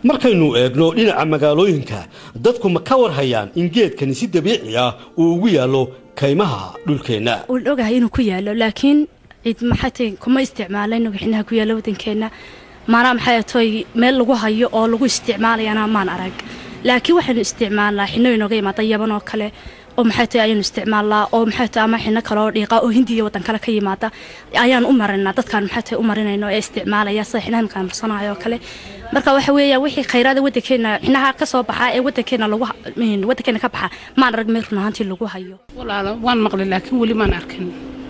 markaynu eegno dhinaca magaalooyinka dadku ma ka warhayaan in geedkani si dabiici ah uu ugu yaallo kaymaha dhulkeenna waan ogahay inuu ku yaalo laakiin cid maxay kuma isticmaalayno xinaha ku yaalla waddankeenna maanaa maxay toy meel lagu hayo oo lagu isticmaalayana maan arag laakiin waxaynu isticmaalnaa xino inooga yimaada yaban oo kale oo maxay tahay ayaynu isticmaalnaa oo maxay tahay ama xino kale oo dhiiqa oo hindiya waddan kale ka yimaada ayaan u marinaa dadkaan maxay tahay u marinayno ee isticmaalaya sida xinaha imkaan marsanayo oo kale marka waxa weeya wixii khayraada waddankeena xinaha ka soo baxaa ee waddankeena lagu waddankeena ka baxa maan arag meel run ahaantii lagu hayo walaalo waan maqlay laakiin weli maan arkin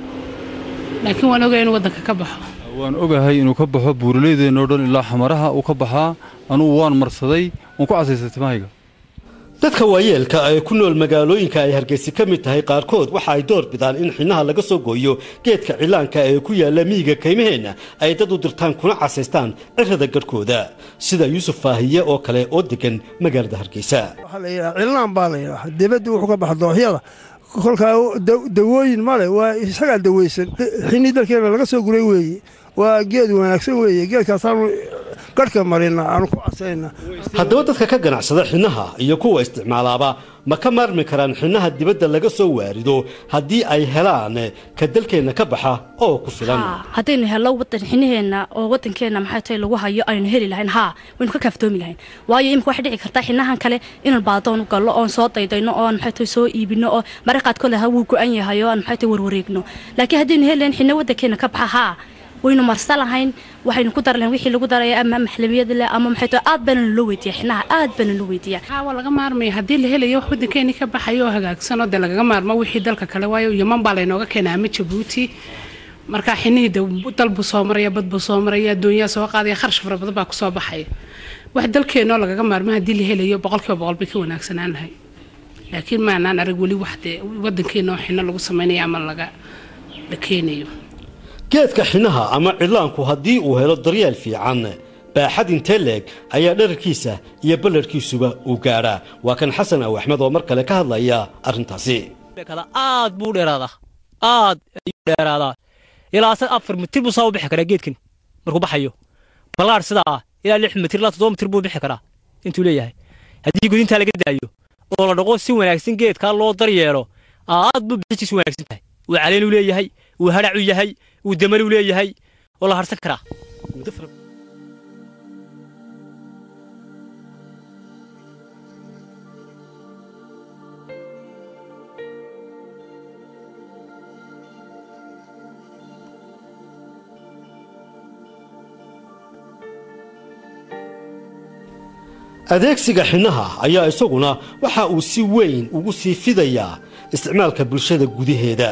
laakiin waan ogay inuu waddanka ka baxo waan ogahay inuu ka baxo buuraleydeenoo dhan ilaa xamaraha uu ka baxaa anugu waan marsaday waan ku casaystay timahayga dadka waayeelka ee ku nool magaalooyinka ay hargeysi ka mid tahay qaarkood waxa ay door bidaan in xinaha laga soo gooyo geedka cilaanka ee ku yaalla miyiga kaymaheenna ay dad u dirtaan kuna casaystaan cirrada garhkooda sida yuusuf faahiye oo kale oo degan magaalada hargeysa waxaa la yidhaha cilaan baa la yidhaha dibadda wuxuu ka baxa dooxyada kolkaa dawooyin male waa isagaa daweysan xinii dalkeena laga soo guray weeye waa geed wanaagsan weeye geedkaasaanu garhka marina aanu ku casayna haddaba dadka ka ganacsada xinaha iyo kuwa isticmaalaaba ma ka maarmi karaan xinaha dibadda laga soo waarido haddii ay helaan ka dalkeenna ka baxa oo ku filan haddaynu hello wadan xinaheenna oo waddankeenna maxay tahay lagu hayo aynu heli lahayn haa waynu ka kaaftoomi lahayn waayo imika waxay dhici kartaa xinahan kale inaan baadoon u gallo oon soo daydayno oon maxay tahay soo iibino oo maraqaadkood ha wuu go-an yahay oo aan maxay tahay warwareegno laakiin haddaynu heli lahayn xina waddankeenna ka baxa haa waynu marsa lahayn waxaynu ku dar lahayn wixii lagu daraya ama maxlamiyada leh ama maxay tahay aad baana loo weydiiya xinaha aad baana loo weydiiya haa waa laga maarmaya haddii la helayo wax waddankeeni ka baxayo oo hagaagsanoo dee lagaga maarmo wixii dalka kale waayo yaman baa laynooga keenaa ama jabuuti marka xinihii de dal buu soo maraya bad buu soo maraya adduunyaa soo qaadaya kharash fara badan baa kusoo baxaya wax dalkeenoo lagaga maarmo haddii la helayo boqolkiiba boqol bay ka wanaagsanaan lahay laakiin maanaan arag weli wax dee waddankeena oo xino lagu samaynayo ama laga la keenayo geedka xinaha ama cilaanku haddii uu helo daryeel fiican baaxad intee leeg ayaa dherarkiisa iyo ballarhkiisuba uu gaadhaa waa kan xasan aw axmed oo mar kale ka hadlaya arrintaasi aad buu dheeraadaa aad ayuu dheeraadaa ilaa afar mitir buu saa u bixi karaa geedkan markuu baxayo ballaadh sidaa ah ilaa lix mitir ilaa toddoba mitir buu bixi karaa intuu leeyahay haddii gudintaa laga daayo oo la dhaqo si wanaagsan geedkaa loo daryeelo aad buu bixistiisu wanaagsan tahay uu caleen u leeyahay uu hadhac u yahay uu damal u leeyahay oo la harsan karaa adeegsiga xinaha ayaa isaguna waxa uu si weyn ugu sii fidayaa isticmaalka bulshada gudaheeda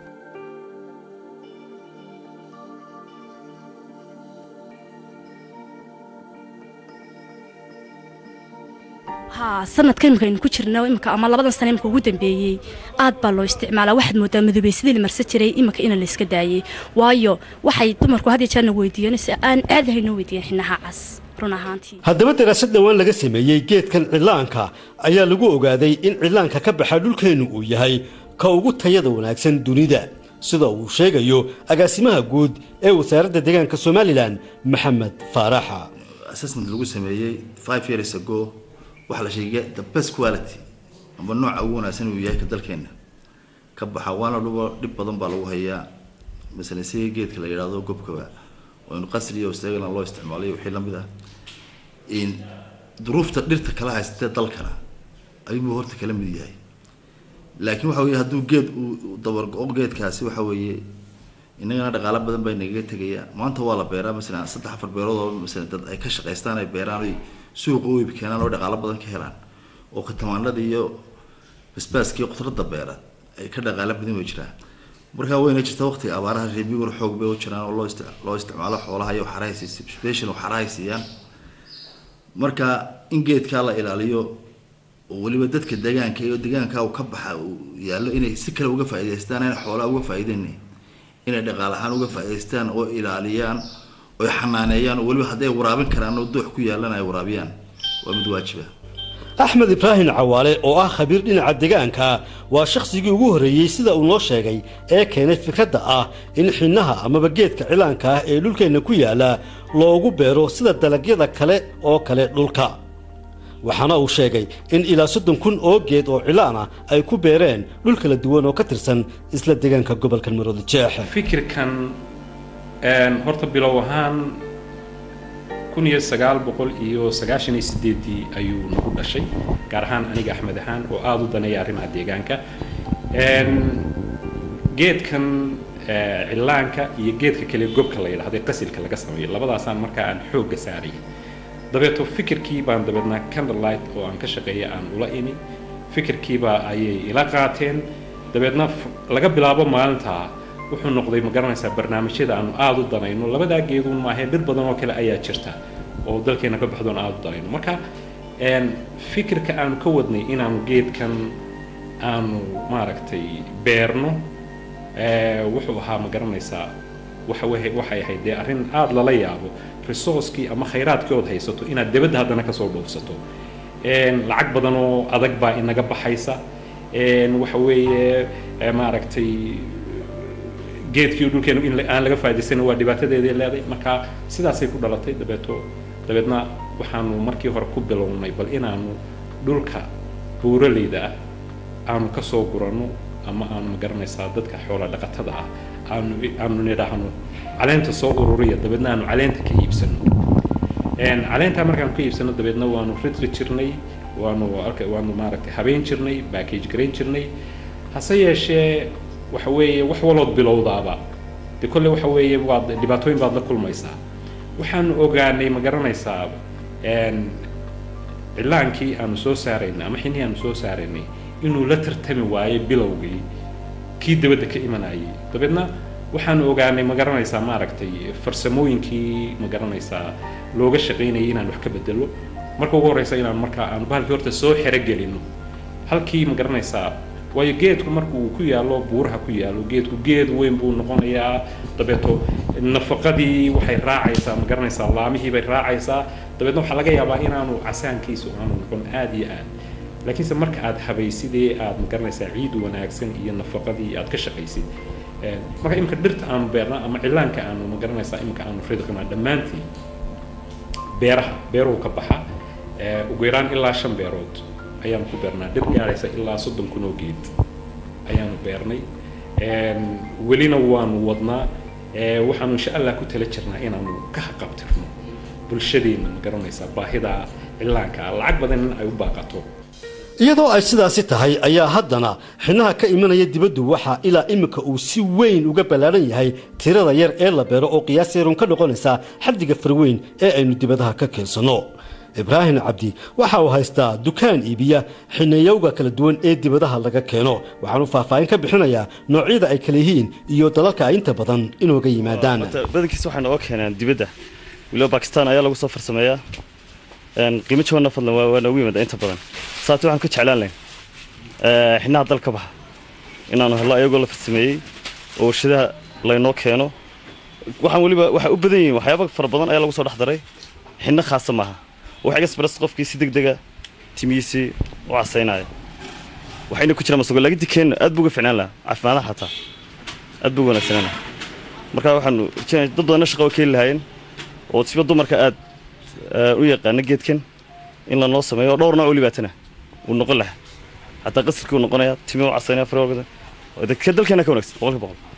haa sanadka imika aynu ku jirno imika ama labadan sana imika ugu dambeeyey aad baa loo isticmaalaa waxaad moodaa madoobaysadii la marsan jiray imika ina la iska daayey waayo waxay dumarku had iyo jeerna weydiiyeen si aan aadahay noo weydiiyeen xinaha cas run ahaantii haddaba daraasad dhowaan laga sameeyey geedkan cilaanka ayaa lagu ogaaday in cilaanka ka baxa dhulkeennu uu yahay ka ugu tayada wanaagsan dunida sida uu sheegayo agaasimaha guud ee wasaaradda deegaanka somalilan maxamed faaraxa assessment lagu sameeyey five years ago waxaa la sheegay the best quality amba nooca ugu wanaagsan uu yahay ka dalkeena ka baxa waana dhuba dhib badan baa lagu hayaa masalan siga geedka la yidhaahdo gobkaba oo in qasri iyo australia loo isticmaalayo wixii lamid ah in duruufta dhirta kala haystee dalkana ayuu horta kala mid yahay laakiin waxa weye hadduu geed uu dabargo-o geedkaasi waxa weeye inagana dhaqaalo badan baa nagaga tegaya maanta waa la beeraa masalan saddex afar beerood oo masalan dad ay ka shaqaystaan ay beeraan oy suuqa u iib keenaan oo dhaqaalo badan ka helaan oo katamaanada iyo basbaaska iyo khudradda beera ay ka dhaqaalo badan way jiraan markaa wayna jirta waqtiga abaaraha reebiguna xoog bay u jiraan oo loo ist loo isticmaalo xoolaha iyo waxarahay siisa special waxarahay siiyaan marka in geedkaa la ilaaliyo oo weliba dadka deegaanka iyo deegaanka uu ka baxa uu yaallo inay si kale uga faa'iidaystaan inay xoolaha uga faa'iideyna inay dhaqaale ahaan uga faa'iidaystaan oo ilaaliyaan oo xanaaneeyaan oo weliba hadday waraabin karaan oo doox ku yaalan ay waraabiyaan waa mid waajiba axmed ibraahim cawaale oo ah khabiir dhinaca deegaanka waa shakhsigii ugu horreeyey sida uu noo sheegay ee keenay fikradda ah in xinnaha amaba geedka cilaanka ah ee dhulkeenna ku yaalla loogu beero sida dalagyada kale oo kale dhulka waxaana uu sheegay in ilaa soddon kun oo geed oo cilaan ah ay ku beereen dhul kala duwan oo ka tirsan isla deegaanka gobolka maroodi jeex fikirkan horta bilow ahaan kun iyo sagaal boqol iyo sagaashan iyo sideedii ayuu nagu dhashay gaar ahaan aniga axmed ahaan oo aada u daneeya arrimaha deegaanka geedkan cilaanka iyo geedka kale gobka la yidhahdo ee qasilka laga sameeyo labadaasaan markaa aan xoogga saaraya dabeeto fikirkii baan dabeedna candlelight oo aan ka shaqeeya aan ula imi fikirkiibaa ayay ila qaateen dabeedna laga bilaabo maalintaa wuxuu noqday ma garanaysaa barnaamijyada aanu aada u danayno labadaa geeduun maahee dhir badan oo kale ayaa jirta oo dalkeena ka baxdoon aada u danayno marka fikirka aanu ka wadnay inaanu geedkan aanu maaragtay beerno wuxuu ahaa ma garanaysaa waxa waxay ahayd dee arrin aada lala yaabo resourcekii ama khayraadkii ood haysato inaad debadda haddana kasoo dhoofsato lacag badan oo adag baa inaga baxaysa waxa weeye maaragtay geedkii dhulkeenu in aan laga faa'idaysana waa dhibaatadeedii leeday marka sidaasay ku dhalatay dabeeto dabeedna waxaanu markii hore ku bilownay bal inaanu dhulka buuraleyda ah aanu kasoo guranno ama aanu ma garanaysaa dadka xoola dhaqatada ah aanu aanu nidhaahno caleenta soo ururiya dabeedna aanu caleenta ka iibsano caleentaa markaanu ka iibsano dabeedna waanu ridri jirnay waanu waanu maaragtay habeen jirnay backage garayn jirnay hase yeeshee waxa weeye wax walood bilowdaaba de kolle waxa weeye waad dhibaatooyin baad la kulmaysaa waxaanu ogaanay ma garanaysaa cilaankii aanu soo saaraynay ama xinihii aanu soo saaraynay inuu la tartami waayo bilowgii kii dabadda ka imanayay dabeedna waxaanu ogaanay ma garanaysaa maaragtay farsamooyinkii ma garanaysaa looga shaqaynayay inaan wax ka bedelo marka ugu horreysa inaan markaa aanu bahalkii horta soo xerogelino halkii ma garanaysaa waayo geedku marka uu ku yaallo buuraha ku yaallo geedku geed weyn buu noqonayaa dabeeto nafaqadii waxay raacaysaa ma garanaysaa laamihii bay raacaysaa dabeedna waxaa laga yaabaa inaanu casaankiisu aanu noqon aada iyo aad laakiinse marka aad habaysidee aad ma garanaysaa ciid wanaagsan iyo nafaqadii aad ka shaqaysid marka imika dhirta aanu beerna ama cilaanka aanu ma garanaysaa imika aanu ridqina dhammaantii beeraha beeruhu ka baxa ugu yaraan ilaa shan beerood ayaanu ku beernaa dhir gaaraysa ilaa soddon kun oo geed ayaanu beernay welina waanu wadnaa waxaanu insha allah ku tala jirnaa inaanu ka haqabtirno bulshadeenna ma garanaysaa baahida cilaanka lacag badan in ay u baaqato iyadoo ay sidaasi tahay ayaa haddana xinnaha ka imanaya dibaddu waxaa ilaa iminka uu si weyn uga ballaaran yahay tirada yar ee la beero oo qiyaas yarun ka noqonaysa xaddiga farweyn ee aynu dibadaha ka keensanno ibraahim cabdi waxa uu haystaa dukaan iibiya xinayowga kala duwan ee dibadaha laga keeno waxaanu faahfaahin ka bixinayaa noocyada ay kala yihiin iyo dalalka ay inta badan inooga yimaadaan badankiisa waxay nooga keenaan dibadda weliba bakistan ayaa lagu soo farsameeyaa qiimo jabanna fadlan waa noogu yimaada inta badan saate waxaan ka jeclaan lahayn xinaha dalka baxa inaanu hello ayagoo la farsameeyey oo warshadaha laynoo keeno waxaan weliba waxay u badan yihiin waxyaaba fara badan ayaa lagu soo dhex daray xinno khaasa maaha wax express qofkii si degdega timihiisii u casaynaya waxayna ku jiraan masago laakiin dikeenna aad buu uga ficnaan lahaa caafimaadaha xataa aad buu uga wanaagsanaan lahaa marka waxaanu rajeenaya dad badanna shaqa waa keeni lahaayeen oo siba dumarka aad u yaqaana geedkan in lanoo sameeyo oo dhowr nooc oo libaatana uu noqon lahaa xataa qasilkii uu noqonayaa timi u casaynaya farwalgada dalkeena ka wanaagsan boqolkiiba boqol